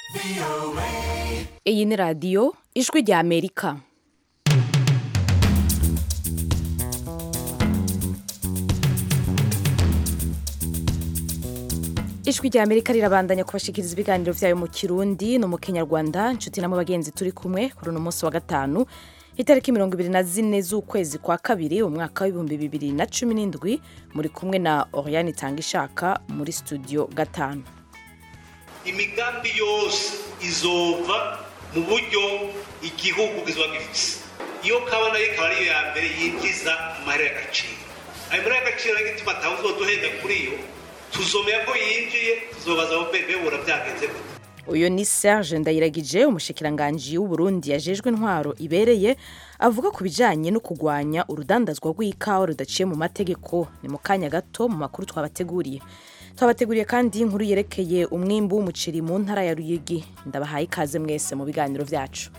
iyi ni radiyo ijwi rya amerika ijwi rya amerika rirabandanya kubashikiriza ibiganiro vyayo mu kirundi no mu kenyarwanda nshuti namwe bagenzi turi kumwe kuri uno munsi wa gatanu itariki mirongo ibiri na zine z'ukwezi kwa kabiri umwaka w'ibihumbi bibiri na cumi n'indwi muri kumwe na oriane itanga ishaka muri studio gatanu imigambi yose izova mu buryo igihugu kizoba gifise iyo kabona ikaba ariyo ya mbere yinjiza amahera y'agaciro ayo mahera y'agaciro niyo gituma atawe uzoduhenda kuri yo tuzomera ko yinjiye tuzobaza abo bebura byagenze gute uyu ni serge ndayiragije umushikiranganji w'uburundi yajejwe intwaro ibereye avuga ku bijanye no kugwanya urudandazwa rw'ikawa rudaciye mu mategeko ni mu kanya gato mu makuru twabateguriye twabateguriye kandi inkuru yerekeye umwimbu w'umuceri mu ntara ya ruyigi ndabahaye ikaze mwese mu biganiro vyacu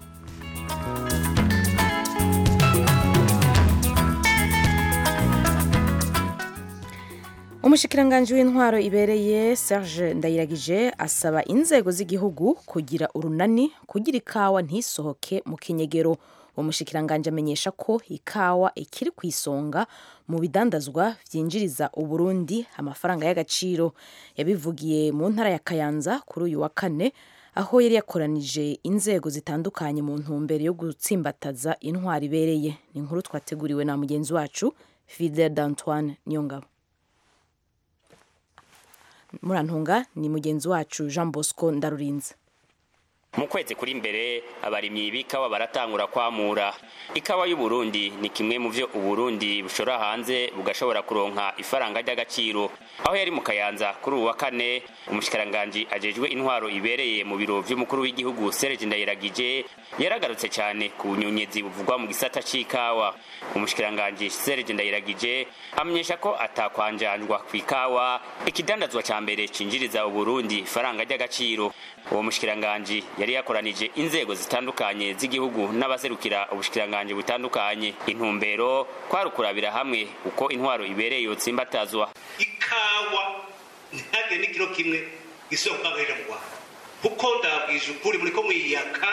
umushikiranganji w'intwaro ibereye serge ndayiragije asaba inzego z'igihugu kugira urunani kugira ikawa ntisohoke mu kinyegero uwo mushikiranganji amenyesha ko ikawa ikiri ku isonga mu bidandazwa vyinjiriza uburundi amafaranga y'agaciro yabivugiye mu ntara ya kayanza kuri uyu wa kane aho yari yakoranije inzego zitandukanye mu ntumbero yo gutsimbataza intwaro ibereye ni inkuru twateguriwe na mugenzi wacu fidel d'antoine niyongabo murantunga ni mugenzi wacu jean bosco ndarurinze mu kwezi kuri imbere abarimyi b'ikawa baratangura kwamura ikawa y'uburundi ni kimwe mu vyo uburundi bushora hanze bugashobora kuronka ifaranga ry'agaciro aho yari mu kayanza kuri uwa kane umushikiranganji ajejwe intwaro ibereye mu biro vy'umukuru w'igihugu serge ndayiragije yaragarutse cyane ku bunyonyezi buvugwa mu gisata c'ikawa umushikiranganji serge ndayiragije amenyesha ko atakwanjanjwa ku ikawa ikidandazwa ca mbere cinjiriza uburundi ifaranga ry'agaciro uwo mushikiranganji yari yakoranije inzego zitandukanye z'igihugu n'abaserukira ubushikiranganji butandukanye intumbero kwari ukurabira hamwe uko intwaro ibereye yotsimbatazwa ikawa ntihagire n'ikiro kimwe gisubira kubangarira mu rwanda kuko ndabwije ukuri muri ko mwiyaka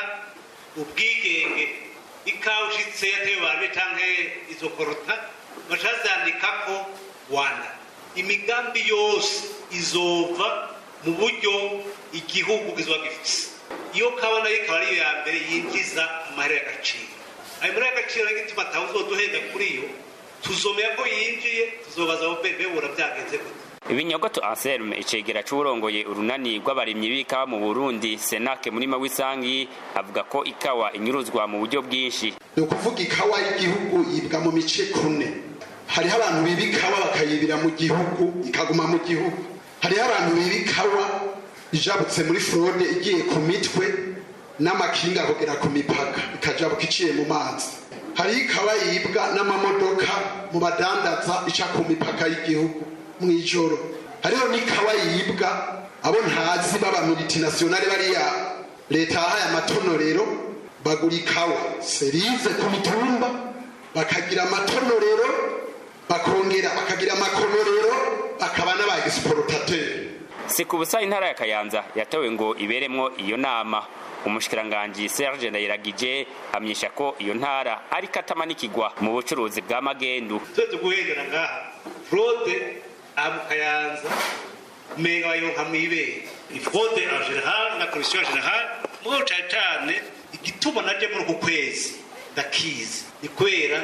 ubwigenge ikawa ushitse yatewe bantu canke izo korota bacazandikako rwanda imigambi yose izova mu buryo igihugu kizoba gifise iyo kawa nayo ikaba ariyo ya mbere yinjiza amahera y'agaciro ayo mahera y'agaciro niyo gituma atawe uzoduhenda kuri yo tuzomera ko yinjiye tuzobaza abo bebura byagenze gute ibinyogoto anselme icegera c'uwurongoye urunani rw'abarimyi b'ikawa mu burundi senake murima w'isangi avuga ko ikawa inyuruzwa mu buryo bwinshi ni ukuvuga ikawa y'igihugu yibwa mu mice kune hariho abantu biba ikawa bakayibira mu gihugu ikaguma mu gihugu hariho abantu biba ikawa ijabutse muri forode igiye ku mitwe n'amakinga kugera ku mipaka ikajabuka iciye mu mazi hariho ikawa yibwa n'amamodoka mu badandaza ica ku mipaka y'igihugu mu ijoro hariho n'ikawa yibwa abo ntazi baba multinationale bariya leta yahaye amatonorero bagura ikawa serize ku mitumba bakagira amatonorero bakongera bakagira amakonorero bakaba n'aba exportateurs si ku busa intara ya kayanza yatowe ngo iberemwo iyo nama umushikiranganji serge ndayiragije amyesha ko iyo ntara ariko atamanikigwa mu bucuruzi bwa magendu tuze guhendera ngaha fraude amu kayanza umenga bayonka mwibere ni fraude en general na commission en general mugabo cane cane igituma naje muri uku kwezi ndakizi ni kubera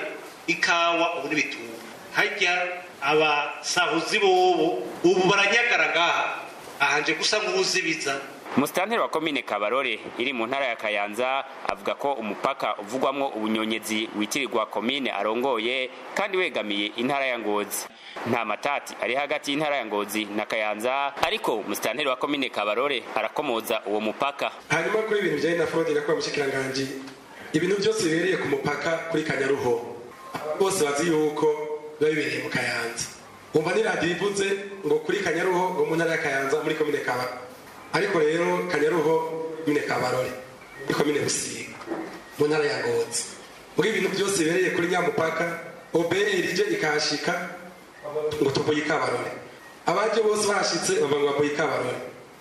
ikawa ubu n'ibitungwa harya abasahuzi bobo ubu baranyagara ngaha ahanje gusa nk'uzibiza musitanteri wa komine kabarore iri mu ntara ya kayanza avuga ko umupaka uvugwamwo ubunyonyezi witirirwa komine arongoye kandi wegamiye intara ya ngozi nta matati ari hagati y'intara ya ngozi na kayanza ariko musitanteri wa komine kabarore arakomoza uwo mupaka hanyuma kuri ibintu bijyanye na forode na mushikiranganji ibintu byose bibereye ku mupaka kuri kanyaruho bose bazi yuko biba bibereye mu kayanza wumva ni radiyo ivuze ngo kuri kanyaruho ngo mu ntara ya kayanza muri komine kabarore ariko rero kanyaruho mine kabarore ni komine busiga mu ntara ya ngozi muri ibintu byose bibereye kuri nyamupaka oberi rije ikahashika ngo tuvuye ikabarore abaje bose bahashitse bavuga ngo bavuye ikabarore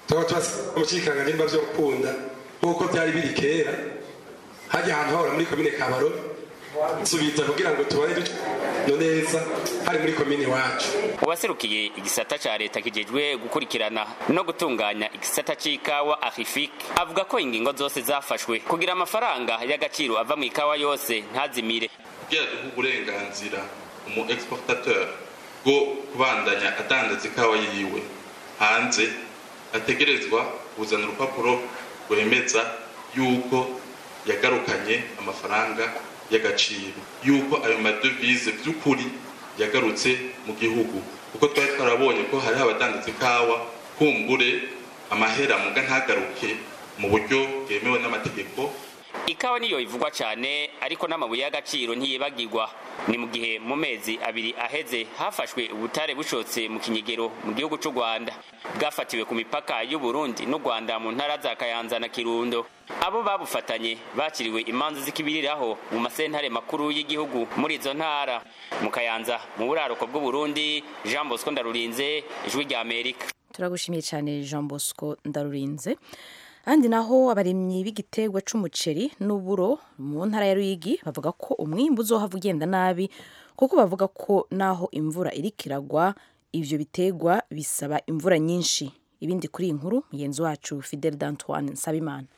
tukaba tubasaba umushikiranganje niba vyo gukunda nk'uko byari biri kera hajya ahantu hahora muri komine kabaro subiza kugira ngo tubane no neza hari muri komine iwacu uwaserukiye igisata ca leta kijejwe gukurikirana no gutunganya igisata c'ikawa arifik avuga ko ingingo zose zafashwe kugira amafaranga y'agaciro ava mu ikawa yose ntazimire kugira duhe uburenganzira umu exportateur bwo kubandanya adandaza ikawa yiwe hanze ategerezwa kuzana urupapuro rwemeza yuko yagarukanye amafaranga y'agaciro yuko ayo madevize by'ukuri yagarutse mu gihugu kuko twari twarabonye ko hariho abadandaza ikawa kumbure amahera muga ntagaruke mu buryo bwemewe n'amategeko ikawa niyo ivugwa cyane ariko n'amabuye y'agaciro ntiyibagirwa ni mu gihe mu mezi abiri aheze hafashwe ubutare bushotse mu kinyegero mu gihugu cy'u rwanda bwafatiwe ku mipaka y'u burundi n'u rwanda mu ntara za kayanza na kirundo abo babufatanye bakiriwe imanza zikibiriraho mu masentare makuru y'igihugu muri izo ntara mu kayanza mu buraruko bw'u burundi jean bosco ndarurinze ijwi rya amerika turagushimiye cyane jean bosco ndarurinze ahandi naho abarimyi b'igiterwa c'umuceri n'uburo mu ntara ya ruyigi bavuga ko umwimbu uzohava ugenda nabi kuko bavuga ko naho imvura iriko iragwa ivyo biterwa bisaba imvura nyinshi ibindi kuri iyi nkuru mugenzi wacu fidel d'antoine nsabimana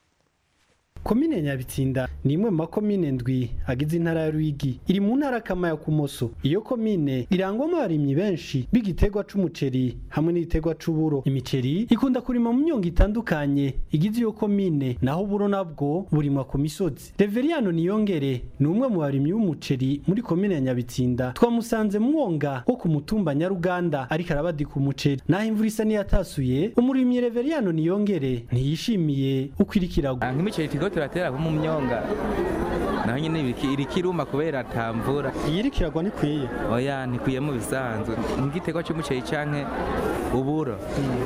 komine nyabitsinda ni imwe mu makomine ndwi agize intara ya ruyigi iri mu ntara kama ya kumoso iyo komine irangwamo abarimyi benshi b'igiterwa c'umuceri hamwe n'igiterwa c'uburo imiceri ikunda kurima mu myongo itandukanye igize iyo komine naho uburo nabwo burimwa ku misozi reveriyano niyongere ni umwe mu barimyi b'umuceri muri komine ya nyabitsinda twamusanze mu mwonga wo ku mutumba nyaruganda ariko arabadika umuceri naho imvura isa n'iyatasuye umurimyi reveriyano niyongere ntiyishimiye uko iriko iragwa nk'imiceri turiko turatera mu myonga naho nyene iriki- iriko iruma kubera ata mvura iyi iriko iragwa ntikwiye oya ntikwiye mu bisanzwe nk'igiterwa c'umuceri canke uburo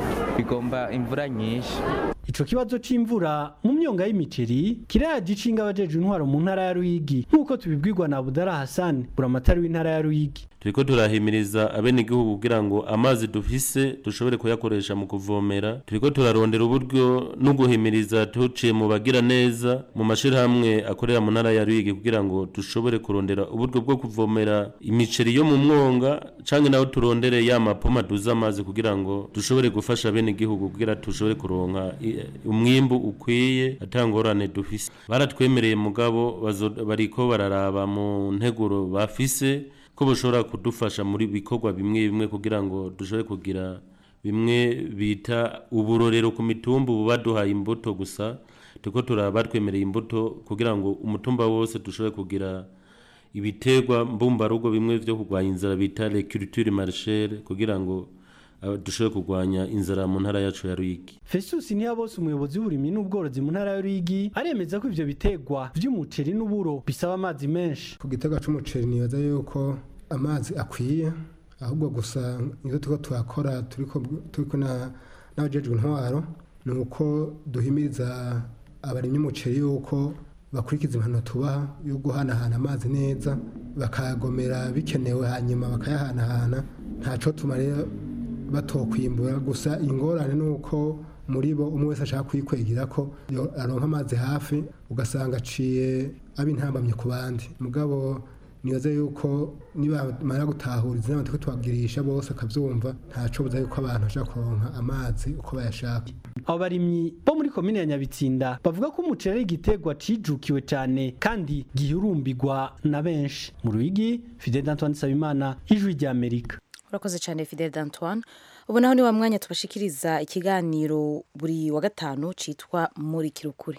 bigomba imvura nyinshi Ico kibazo c'imvura mu myonga y'imiceri kirayaje icinga abajeje intwaro mu ntara ya Ruyigi nk'uko tubibwirwa na Abudara Hassan buramatari w'intara ya Ruyigi turiko turahimiriza abenegihugu kugira ngo amazi dufise dushobore kuyakoresha mu kuvomera turiko turarondera uburyo no guhimiriza tuciye mu bagira neza mu mashirahamwe akorera mu ntara ya Ruyigi kugira ngo dushobore kurondera uburyo bwo kuvomera imiceri yo mu mwonga canke naho turondere ya mapoma duza amazi kugira ngo dushobore gufasha abenegihugu kugira dushobore kuronka i- umwimbu ukwiye atangorane dufise baratwemereye mugabo bazo- bariko bararaba mu nteguro bafise ko bashobora kudufasha muri bikorwa bimwe bimwe kugira ngo dushobore kugira bimwe bita uburorero ku mitumba ubu baduhaye imbuto gusa turiko turaba batwemereye imbuto kugira ngo umutumba wose dushobore kugira ibiterwa mbumbarugo bimwe vyo kurwanya inzara bita recruture marchere kugira ngo ah, dushobore kurwanya inzara mu ntara yacu ya Ruyigi Festus Ntiyabose umuyobozi w'uburimyi n'ubworozi mu ntara ya Ruyigi aremeza ko ivyo biterwa vy'umuceri n'uburo bisaba amazi menshi ku gitega c'umuceri nibaza yuko amazi akwiye ahubwo gusa nizo turiko turakora turiko turiko na n'abajejwe intwaro ni uko duhimiriza abarimyi umuceri yuko bakurikiza impanuro tubaha yo guhanahana amazi neza bakayagomera bikenewe hanyuma bakayahanahana ntaco tuma rero batokwimbura gusa ingorane ni uko muri bo umwe wese ashaka kwikwegera ko yo- aronka amazi hafi ugasanga aciye aba intambamye ku bandi mugabo nibaze yuko nibamara gutahuriza inama turiko tubagirisha bose akavyumva ntaco buza yuko abantu bashaka kuronka amazi uko bayashaka abo barimyi bo muri komine ya Nyabitsinda bavuga ko umuceri ari igiterwa cijukiwe cane kandi gihurumbirwa na benshi mu Ruyigi Fidel Antoine Sabimana ijwi rya Amerika urakoze cyane fidel d'antoine ubu naho ni wa mwanya tubashikiriza ikiganiro buri wa gatanu cyitwa muri kirukuri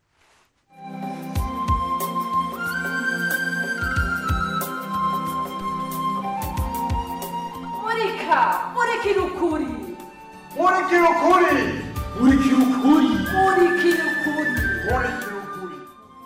murika murikira ukuri murikira ukuri murikira ukuri murikira ukuri murikira ukuri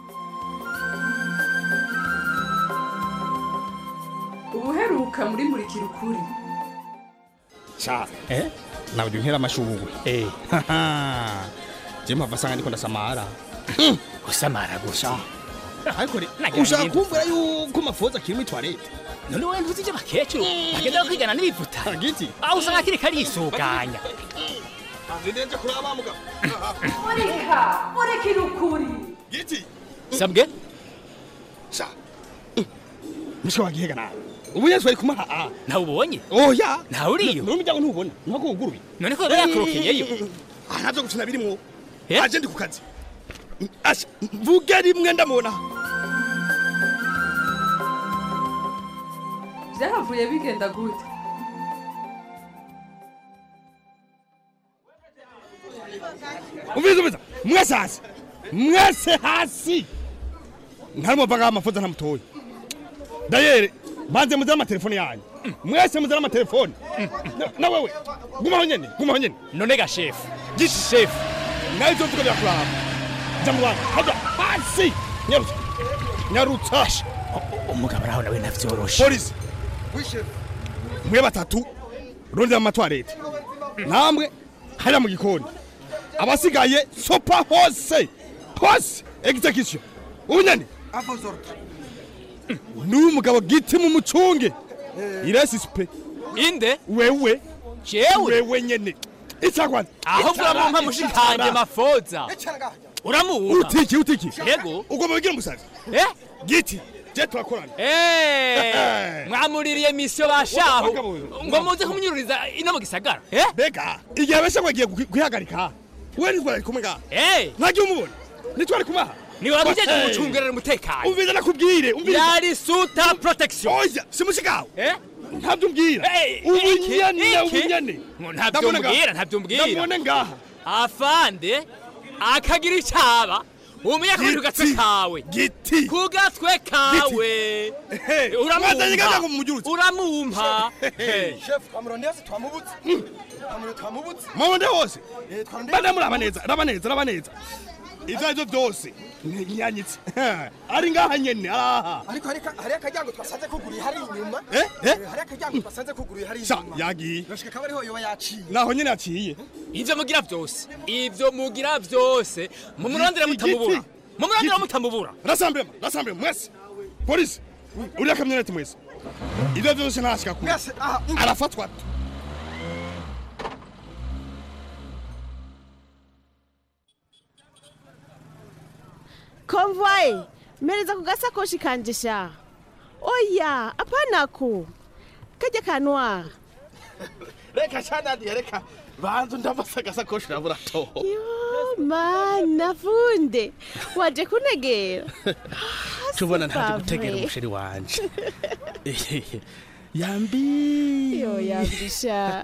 ubuheruka muri murikira ukuri sha eh nawe unkera amashugwe eh je mpava sanga ndiko ndasamara usamara gusa ariko re Nagira ushaka ngende. kumvira yuko mafoza akiri muri toilette none we ntuzi ibyo bakecuru bagenda kwigana n'ibivuta giti aho usanga akiri karisuganya zindenje kuraba mugabo murika murikira ukuri giti sabwe sha mishwa wagihega nawe ubu yesu ari kumaha a ntawe ubonye oya ntawe uriyo n'umuryango ntubona ntabwo wuguruye none ko yaba yakorokeyeyo aha ntabyo gukina birimwo aje ndi ku kazi asha mvuge rimwe ndamubona byahavuye bigenda gute umviza umviza mwese hasi mwese hasi ntarimo mvaga amafuza ntamutoye dayere banze muzane amatelefone yanyu mwese muzane amatelefone Na- na wewe gumaho nyene gumaho nyene none ga shefu giti shefu nawe ivyo mvuga birakuraba ja mu bantu haja hasi nyarutsa nyarutsa umugabo araho nawe ntavyoroshe polisi mwe batatu rondera amatwarete namwe hariya mu gikoni abasigaye sopa hose hose execution ubunyane n'uyu mugabo giti mu mucunge iresisipe inde wewe jewe wewe nyene icagwanza ahubwo uramumpa mushikanje mafoza uramuwuha utiki utiki yego ugomba wigira umusazi eh giti je turakorana Eh, mwamuririye misiyo bashaho Wagabo- ngo muze kumunyururiza ino mu gisagara eh mbega igihe besha mwagiye kwihagarika we ntitwari kumwe ngaha eh ntagiye umubona ntitwari kumaha ni wamujeje Hey. kumucungerera umutekano umviza nakubwire umviza yari suta protection oya simushikawe eh ntabyo umbwira Eh, ubunyane iki- ubunyane ngo ntabyo mbwira ntabyo mbwira ndabone ngaha afande akagira icaba umenya ko ku gatwe Giti. kawe giti ku gatwe kawe mwazanye ngaha ngo uramumpa mumujurutse uramumpa shefu twamurondeze twamubutse twamurondeze twamubutse mabonde hose Eh, twarondeye- bane muraba neza raba neza raba neza ivyo arivyo vyose ntiyanyitse ari ngaha nyene araha ariko hari- hari akaryango twasanze kuguruye hari inyuma Eh, eh? hari akaryango twasanze kuguruye hari sha inyuma yagiye yoshika kaba ariho yoba yaciye naho nyene yaciye ivyo mugira vyose ivyo mugira vyose mumurondere Giti, mutamubura giti. mumurondere Giti. mutamubura rasamblema rasamblema mwese polisi uriya kamyoneti mwese ivyo vyose ntashika kure mwese aha umva. arafatwa konvoye mpereza ku gasakoshi kanje sha oya apanako kajya kanwa reka shanadiye reka banza ndamasa agasakoshi urabura toho yo mana funde waje kunegera tubona ntaje Pavre. gutegera umusheri wanje yambi yo yambisha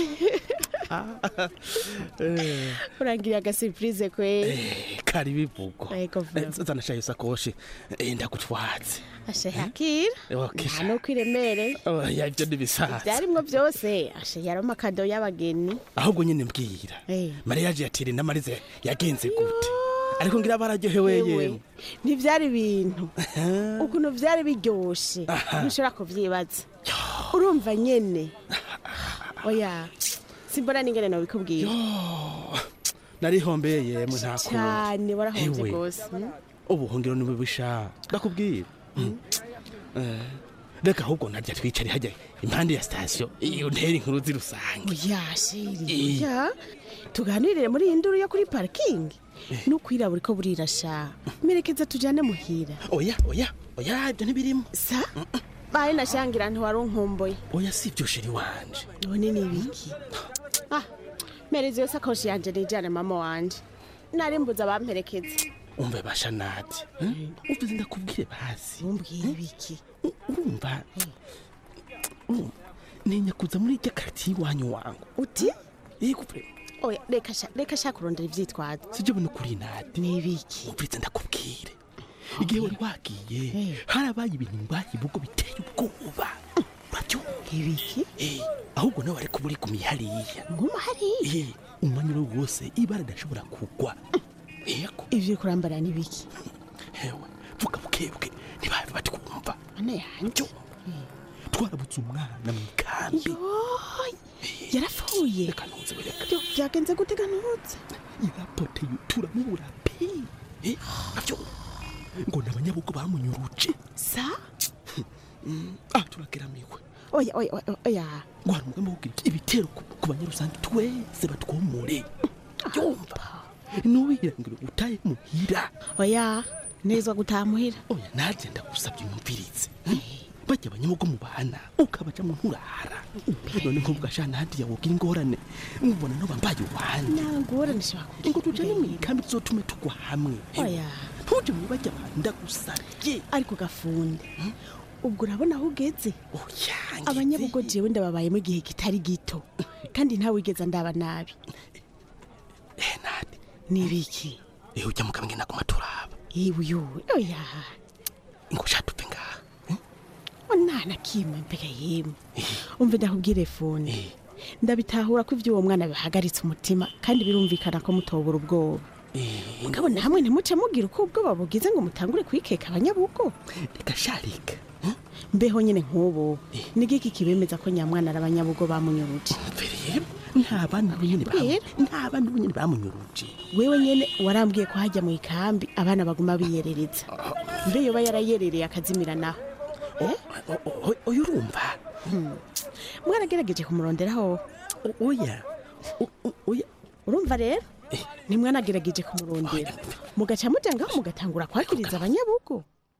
urangiriye agasipurize kwe kari bivugo Ego vuba. zana shayo sakoshi eh, ndagutwaze ashe hakira Okay, nta nuko iremere oya ibyo ntibisaza byarimwo byose ashe yari amakado y'abageni ahubwo nyine mbwira Eh. mariyaje yatire n'amarize yagenze gute ariko ngira bararyohewe yewe ntibyari ibintu ukuntu byari biryoshe ntushobora kubyibaza urumva nyene oya simbona n'ingene nobikubwira narihombeye yemwe nta kundi cyane warahombye Ewe. rwose mm. ubuhungiro ni bubisha ndakubwira Mm. Eh, reka ahubwo narya twicare hajya impande ya sitasiyo iyo ntera inkuru zirusange oya sheri Eh. oya tuganirire muri iyi nduru yo kuri parikingi n'ukwirabura ko burirasha merekeza tujyane muhira oya oya oya ibyo ntibirimo sa baye nashangira ntiwari unkumbuye oya si ibyo sheri wanje none ni ibiki ah mereza iyo sakoshi yanje nijyane mama wanje nari mbuze abamperekeza umve basha nati umve ndakubwire basi umbwire ibiki urumva urumva, ntinya kuza muri irya karitiye iwanyu wangu uti yego pe oya reka sha reka sha kurondera ivyitwazo sibyo bino kuri nati ni ibiki umviriza ndakubwire igihe wari wagiye harabaye ibintu mbaye ibigo biteye ubwoba urabyumva ibiki ahubwo nawe ariko uri gumiye hariya nguma hariya Eh, umwanya uwo wose ibara ridashobora kugwa yego ivyo kurambara ni ibiki hewe vuga bukebuke ntibabe batwumva mana yanje twarabutse umwana mu ikambi yoy yarapfuye reka ntuze reka Yo, vyagenze gute ganutse irapoteye turamubura pe Eh, navyo ngo ni abanyabugo bamunyuruje sa ah turageramiwe oya oya oya, oya ngo hari umugambi wo kugira ibitero ku ku banyarusange twese batwomore yumva nuwihirangiro utaye muhira oya nezwa gutaha muhira oya naje ndagusabye unyumvirize bajya abanyamugo mu bana ukabaja mu nturara none nk'ubwo ashana hadiya wogira ingorane nkubona no bambaye uwanje nangorane shaka ngo tujane mu ikambi tuzotume tugwa hamwe oya ntuje mu bajya abantu ndagusabye ariko gafunde ubwo urabona aho ugeze abanyabugo jewe ndababayemo igihe kitari gito kandi ntawe wigeze ndaba nabi nibiki ehe ujya mu kamwe naguma turaba iwe yuwe oya ngo shatupe ngaha onana kimwe mbega yemwe umve ndakubwire fone ndabitahura ko ibyo uwo mwana bihagaritse umutima kandi birumvikana ko mutobura ubwoba mugabo namwe ntimuce mugira uko ubwoba bugize ngo mutangure kwikeka abanyabugo reka sharika mbeho nyine nk'ubu ni giki kibemeza ko nyamwana ari abanyabugo bamunyuruje nta bana nyine bamu- nta bana nyine bamunyuruje wewe nyene warambwiye ko hajya mu ikambi abana baguma biyerereza mbe yoba yarayerereye akazimira naho oya urumva mwaragerageje kumuronderaho oya oya urumva rero ntimwanagerageje kumurondera mugaca muja ngaho mugatangura kwakiriza abanyabugo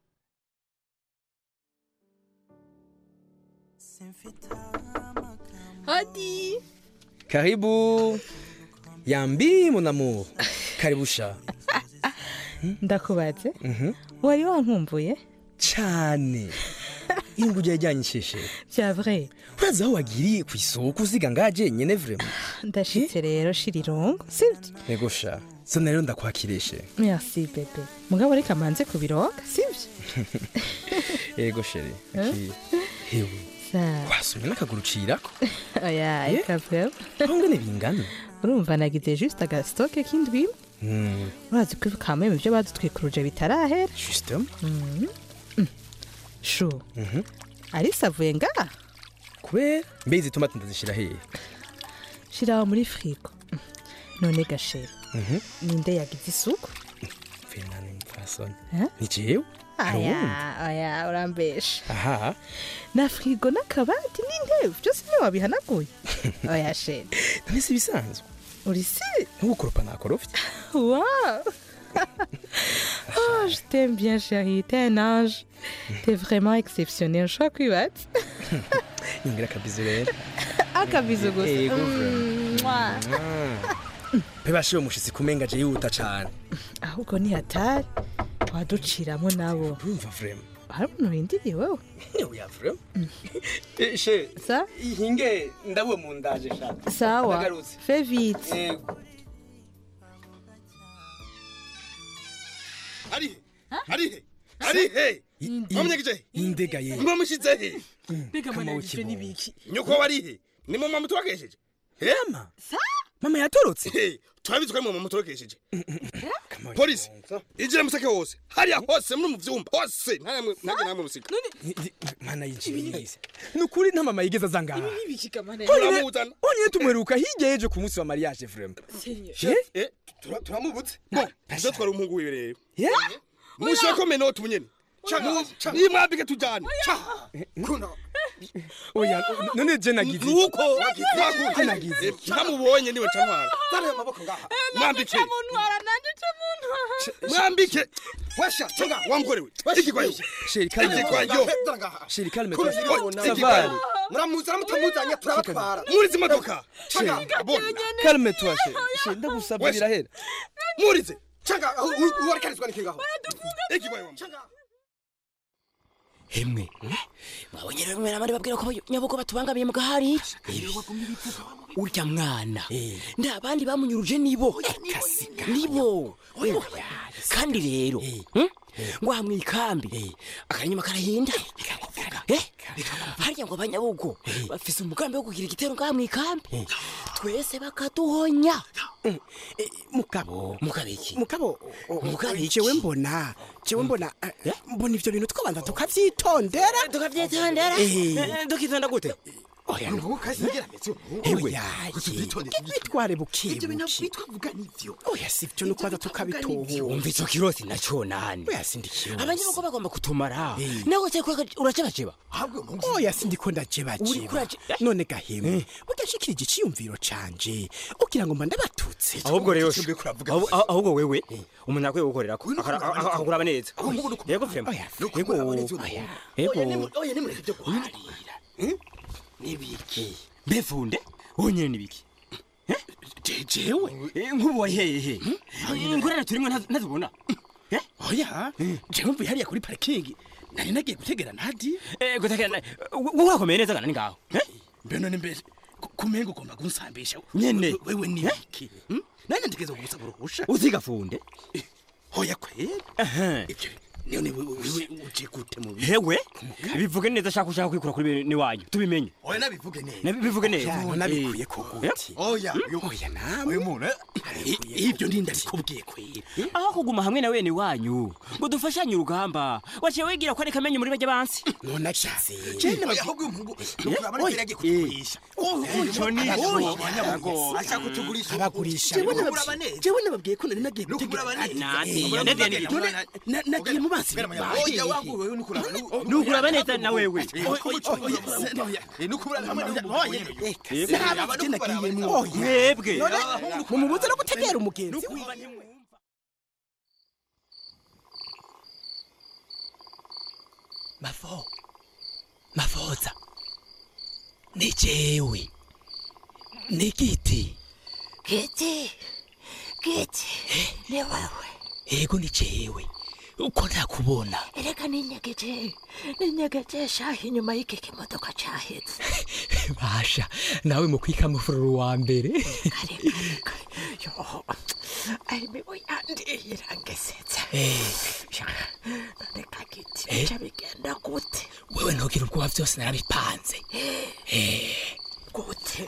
Hadi. Karibu. Yambi mon amour. Karibu sha. ndakubaze Mhm. wari wankumbuye Cyane. Ingu ryajyanyishije. bya vrai Urazi aho wagiriye ku isoko uziga ngaje nyene vraiment. ndashitse rero shirirongo sivyo Ego sha. So rero ndakwakirishe. merci bebe mugabo reka manze kubiroga sivyo Ego sheri. Eh? Aki. Hewe. Sawa. Wasumye n'akaguru cirako. oya Eh? eka vrema Ntungane bingana. urumva nagize juste agasitoke k'indwi Mm. urazi ko kamwe mu byo badutwikuruje bitarahera Justement. Mhm. Mm. shu Mhm. arisa avuye ngaha Kubera mbe izi tomate ndazishira hehe? shiraho muri frigo Mm. none gashera Mhm. ninde yagize isuku Fernand Mfason. Eh? Ni jewe? Hari aya uwundi? aya urambesha Aha. na frigo n'akabati n'intebe byose niwe wabihanaguye oya shera None si bisanzwe. uri si Ntugukoropa nakorofye. Waouh Oh, je t'aime bien, chérie. T'es un ange. T'es vraiment exceptionnel. Je crois que tu Ningira kabizu rero. Akabizu gusa. Ego Mm, vraiment. mwah. Pebashiwe mushitsi kumenga je yihuta cane. ahubwo ni hatari waduciramo nabo urumva vrema hari umuntu urindiriye wowe oya vrema she sa ihinge ndabuwe mu ndaje sha sawa Ndagarutse. fe vite Yego. arihe arihe arihe mwamunyagije indega ye mwamushize he mbega mwamunyagije n'ibiki nyoko warihe ni mu mama turagesheje Mama? mama yatorotse turabizi ko ari mu mama turagesheje polisi injira museke wose hariya hose muri mu vyumba hose nta namwe ntage namwe musika mana yinjibirize nukuri nta mama yigeze aza ngaha turamuzana onyine tumweruka hirya y'ejo ku munsi wa mariage vrema turamubutse ngo tuze twari umuhungu wiwe rero mushako menoti bunyene nimwambike tujane oya none je nagize nuko Je nagize ntamubonye niwe cantwara zana ayo maboko ngaha mwambike muntwara nanje ca muntwara mwambike wesha cenga wamgorewe ikigwayo sheri kalme ikigwayo sheri kalme Kuri toi zino savari muramuzana mutamuzanye turabatwara murize imodoka kalme toi sheri sheri ndagusabye birahera murize canga uwarekarizwa niki ngaho ikigwayo hemwe mwabonye rero mwera abandi babwira ko nyabugo batubangamiye mu gahari urya mwana nda abandi bamunyuruje nibo nibo kandi rero hmm? ngo aha mw'ikambi akanyuma karahinda Eh? harya ngo abanyabugo bafise umugambi wo kugira igitero ngaha mw'ikambi twese bakaduhonya mugabo mugabiki mugabo Mugabiki. jewe mbona jewe mbona eh, mbona ivyo bintu twabanza tukavyitondera tukavyitondera Eh. Eh, tukitonda gute oya Ubu kasi ngira metse ewe Utuvitonde, bitware buke Ibyo bintu buke bitwa vuga nivyo. oya sivyo nukwaza tukabitohura umva ico kirosi naco nani oya sindikiro abanyamakuru bagomba kutumara nawe cyeko uracebaceba oya sindiko ndajebajeba none gahemu mudashikirije iciyumviro canje ugira ngo mba ndabatutse ahubwo rero ahubwo- ahubwo wewe umuntu akwiye gukorera ko akakuraba neza yego vrema yego yego Oya nimureke ibyo guharira. Nibiki. mbefunde wonyene nibiki jewe nk'ubu wari hehe ingorane turimo ntazi- ntazibona oya jewe mvuye hariya kuri parikingi nari nagiye gutegera nadi gutegera wowe urakomeye neza kana ni ngaho mbe none mbere ku- kumenga ugomba kunsambisha Nyene. wewe nibiki nanye ndigeze kugusaba uruhusha uzigafunde oya kwera ibyo none wewe wewe uje gute mu hewe bivuge neza shaka ushaka kwikura kuri bene wanyu tubimenye Oya nabivuge neza. Nabi- bivuge neza Ya, nabikuye ko gute Oya. oya nawe Uyu muntu. I- ibyo ndinda bikubwiye kwera aho kuguma hamwe na wene wanyu ngo dufashanye urugamba waciye wigira ko ari kamenyi muri bajya bansi none akize Oya ahubwo uyu muhungu nukuraba neza yagiye kutugurisha. Ico ni Oya. Ashaka kutugurisha. abagurisha Jewe Jewe nababwiye- nababwiye- jewe nababwiye ko nari nagiye gutegera nadi Nadiya, Nadiya ni ibiki? None na- nagiye mu bansi Oya wangu wewe nukuraba. nuguraba neza na wewe mwebwe mumubuze no gutegera umugenzi mavo mavoza ni jewe ni giti Giti, giti, ni wewe. ego ni jewe uko ntakubona Ereka ninyegeje, ninyegeje shahi inyuma y'iki kimodoka cahetse. basha nawe mu kwikamufururu wa mbere Yo, ari mibo yandiye irangesetsa. None kagiti, Eh? bica bigenda gute? wewe ntugira ubwoba byose narabipanze Eh, Gute?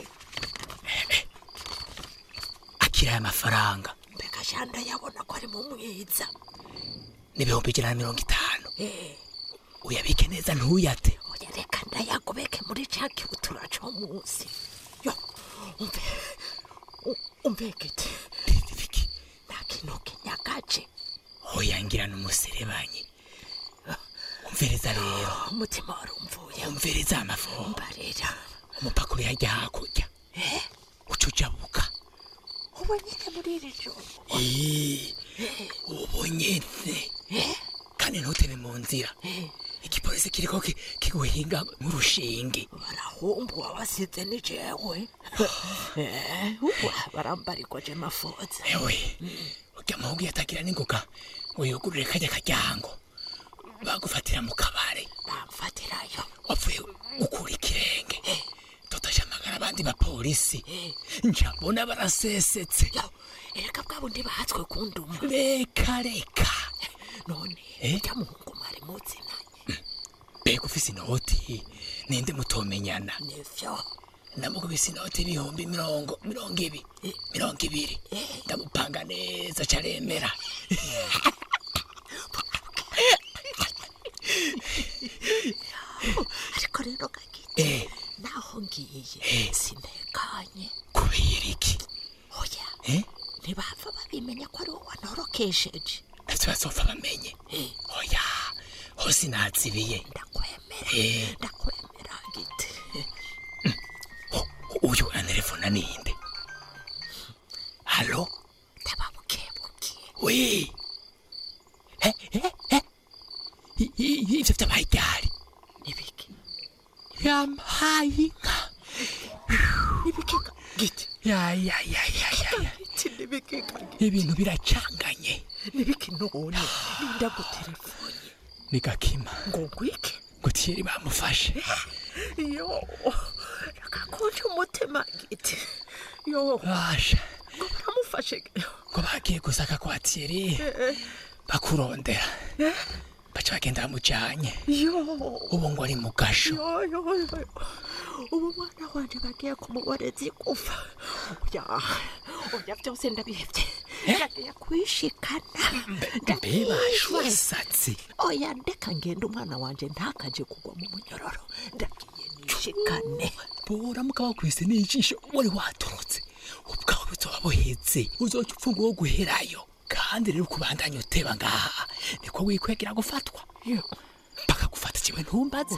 akira aya mafaranga Mbega shanda yabona ko ari mu mwiza. n'ibihumbi ijana na mirongo itanu Eh, uyabike neza ntuyate oya reka ndayagobeke muri ca kibutura co munsi. Yo, umve, u- umve giti. Nta kintu kinyagaje. oya ngira n'umuserebanyi umviriza rero Umutima warumvuye. umviriza amafu Mbarira. umupaka uri hajya hakurya uca ujabuka Ubu nyine muri iri joro. Eh, ubu nyene kandi ntutebe mu nzira igipolisi kiriko ki- kiguhinga nk'urushinge barahumbu wabasize ni jewe Eh, ubu barambarikwa je mafoza ewe urya muhungu yatagira n'ingoga ngo yugurure kajya karyango bagufatira mu kabare bamfatirayo wapfuye gukura ikirenge tutashamagara abandi bapolisi njabona barasesetse ereka bwa bundi bahatswe kunduma reka reka none Eh? urya muhungu mwari muzinanye mbega ufise inoti ninde mutomenyana nivyo ndamukubise inoti ibihumbi mirongo mirongo ibi mirongo ibiri ndamupanga neza caremera ariko rero gagiti Eh. naho ngiye sintekanye kubera iki oya Eh? ntibapfa babimenya ko ari wowe wantorokesheje ntavyo bazopfa bamenye oya hose nazibiye ndakwemera ndakwemera giti uyu anerefona ninde halo ndababukebuke wi Eh, eh, eh. I- i- ivyo vyabaye ryari nibiki yampaye inka nibiki giti ya ya ya ya ya ya giti nibiki giti ibintu biracanganye nibiki none ninda gutelefone ni gakima ngo ngwike ngo tiyeri bamufashe yo rakakunje umutima giti yo basha ngo baramufashe ngo bagiye gusaka kwa tiyeri bakurondera baca bagenda bamujanye yo ubu ngo ari mu gasho yo yo yo ubu mwana wanje bagiye kumuboreza igufa oya oya byose ndabihevye ndagiye kwishikana mbe bashwasatse oya ndeka ngenda umwana wanje ntakaje kugwa mu munyororo ndagiye nishikane boramuka bakwise n'ijisho wari watorotse ubwawe buzoba buheze uzoca upfa ngo wo guherayo kandi rero ukubandanya uteba ngaha niko wikwegera gufatwa bakagufata kiwe ntumbaze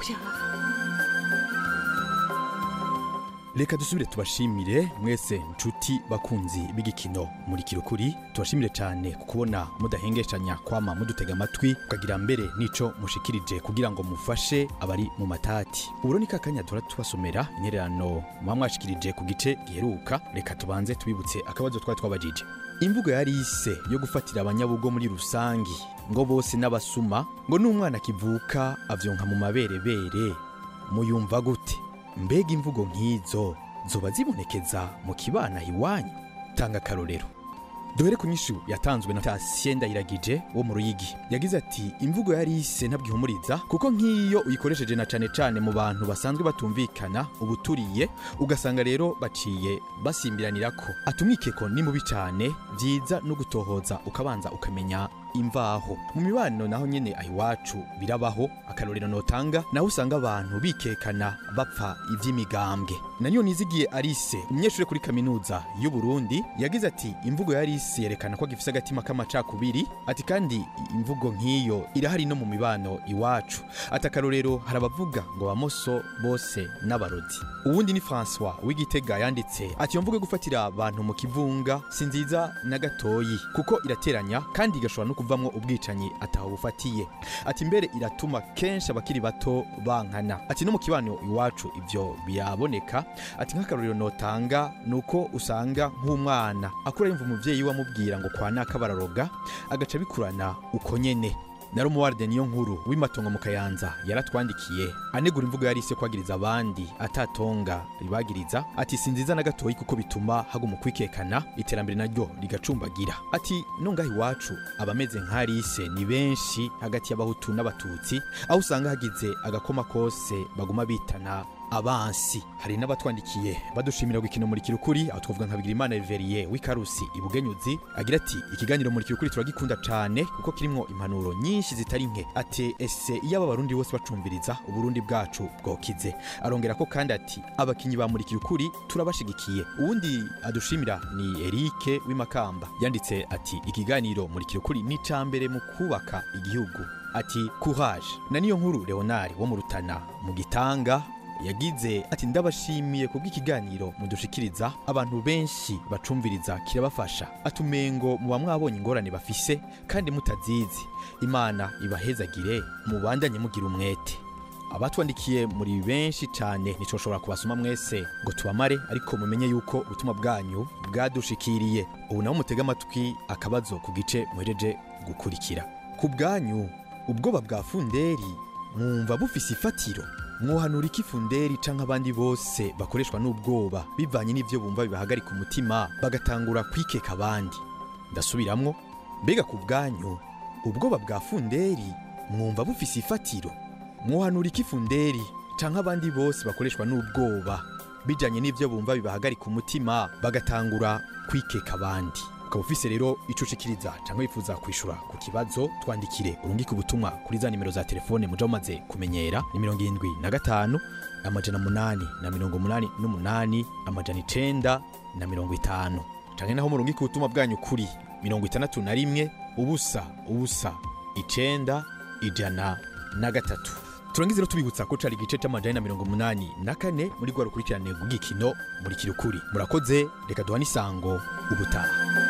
reka dusubire tubashimire mwese nshuti bakunzi b'igikino muri kirukuri tubashimire cyane ku kubona mudahengeshanya kwama mudutega amatwi ukagira mbere n'ico mushikirije kugira ngo mufashe abari mu matati uburo ni kakanya duhora tubasomera intererano muba mwashikirije ku gice giheruka reka tubanze tubibutse akabazo twari twabajije imvugo yari ise yo gufatira abanyabugo muri rusangi ngo bose n'abasuma ngo n'umwana akivuka avyonka mu maberebere muyumva gute mbega imvugo nk'izo zoba zibonekeza mu kibana iwanyu tanga akarorero duhere ku nyishu yatanzwe na Tatien Ndayiragije wo mu Ruyigi yagize ati imvugo yari ise ntabwihumuriza kuko nk'iyo uyikoresheje na cane cane mu bantu basanzwe batumvikana ubuturiye ugasanga rero baciye basimbiranira ko atumwikeko ni mubi cane vyiza no gutohoza ukabanza ukamenya imvaho mu mibano naho nyene ahiwacu birabaho akarorero notanga naho usanga abantu bikekana bapfa ivy'imigambwe nanyo nizigiye arise umunyeshuri kuri kaminuza y'u Burundi yagize ati imvugo ya arise yerekana ko gifise agatima k'amacakubiri ati kandi imvugo nk'iyo irahari no mu mibano iwacu ati akarorero hari abavuga ngo bamoso bose n'abarodi uwundi ni François w'igitega yanditse ati iyo mvugo yo gufatira abantu mu kivunga si nziza na gatoyi kuko irateranya kandi igashobora no kuvamwo ubwicanyi ataho bufatiye ati mbere iratuma kenshi abakiri bato bankana ati no mu kibano iwacu ivyo biraboneka ati nk'akarorero notanga nuko usanga nk'umwana akura yumva umuvyeyi we amubwira ngo kwa naka bararoga agaca bikurana uko nyene na romuwarde niyo nkuru w'imatongo mu kayanza yaratwandikiye anegura imvugo yari ise kwagiriza abandi atatonga ribagiriza ati si nziza na gatoyi kuko bituma haguma kwikekana iterambere naryo rigacumbagira ati no ngaho iwacu abameze nk'arise ni benshi hagati y'abahutu n'abatutsi aho usanga hagize agakoma kose baguma bitana abansi hari n'abatwandikiye badushimira gukina muri kirukuri aho twavuga nka Bigirimana Everiye w'Ikarusi ibugenyuzi agira ati ikiganiro muri kirukuri turagikunda cyane kuko kirimo impanuro nyinshi zitari nke ati ese iyo aba barundi bose bacumviriza uburundi bwacu bwokize arongera ko kandi ati abakinyi ba muri kirukuri turabashigikiye uwundi adushimira ni Eric w'imakamba yanditse ati ikiganiro muri kirukuri ni cambere mu kubaka igihugu ati courage na niyo nkuru Leonard wo mu Rutana mu gitanga yagize ati ndabashimiye kubw'ikiganiro mudushikiriza abantu benshi bacumviriza kirabafasha atumengo muba mwabonye ingorane bafise kandi mutazizi imana ibahezagire mubandanye mugira umwete abatwandikiye muri benshi cyane ntitwoshobora kubasoma mwese ngo tubamare ariko mumenye yuko ubutumwa bwanyu bwadushikiriye ubu nabo mutega amatwi akabazo ku gice muhereje gukurikira ku bwanyu ubwoba bwa funderi mwumva bufise ifatiro mwohanura iki funderi canke abandi bose bakoreshwa n'ubwoba bivanye n'ivyo bumva bibahagarika umutima bagatangura kwikeka abandi ndasubiramwo mbega ku bwanyu ubwoba bwa funderi mwumva bufise ifatiro mwohanura iki funderi canke abandi bose bakoreshwa n'ubwoba bijanye n'ivyo bumva bibahagarika umutima bagatangura kwikeka abandi ukaba ufise rero ico ushikiriza cyangwa wifuza kwishura ku kibazo twandikire urungike ubutumwa kuri za nimero za telefone muja mumaze kumenyera ni mirongo irindwi na gatanu amajana munani na mirongo munani n'umunani amajana icenda na mirongo itanu canke naho murungike ubutumwa bwanyu kuri mirongo itandatu na rimwe ubusa ubusa icenda ijana na gatatu turangize rero tubibutsa ko cari igice c'amajana na mirongo munani na kane muri rwa rukurikirane rw'igikino muri kirukuri murakoze reka duhane isango ubutaha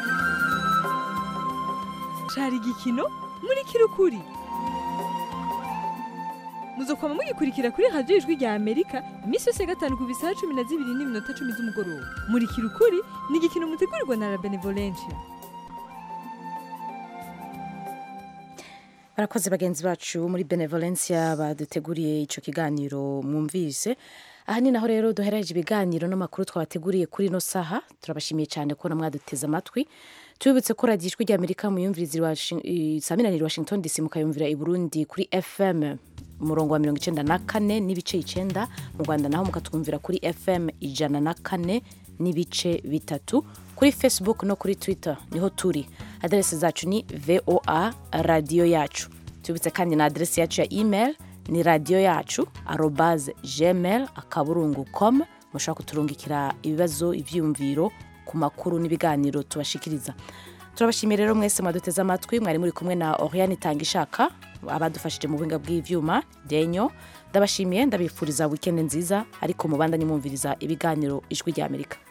cari igikino muri kirukuri muzokwama mugikurikira kuri radiyo ijwi rya amerika iminsi yose ya gatanu ku bisaha cumi na zibiri n'iminota cumi z'umugoroba muri kirukuri ni igikino mutegurirwa na la benevolencia barakoze bagenzi bacu muri benevolencia baduteguriye ico kiganiro mwumvise aha ni naho rero duhereje ibiganiro n'amakuru twabateguriye kuri ino saha turabashimiye cyane kubona mwaduteze amatwi tubibutse ko radiyo ijwi ry'amerika muyumviriza isaminaniro washington dc mukayumvira i burundi kuri fm umurongo wa mirongo icenda na kane n'ibice icenda mu rwanda naho mukatwumvira kuri fm ijana na kane n'ibice bitatu kuri facebook no kuri twitter niho turi aderesi zacu ni voa radiyo yacu tubitse kandi na aderesi yacu ya email ni radiyo yacu arobaze gmail akaburungu com mushobora kuturungikira ibibazo ibyiyumviro ku makuru n'ibiganiro tubashikiriza turabashimiye rero mwese mwaduteze amatwi mwari muri kumwe na oriane itanga ishaka abadufashije mu buhinga bw'ibyuma denyo ndabashimiye ndabifuriza wikendi nziza ariko mubandanye mwumviriza ibiganiro ijwi ry'amerika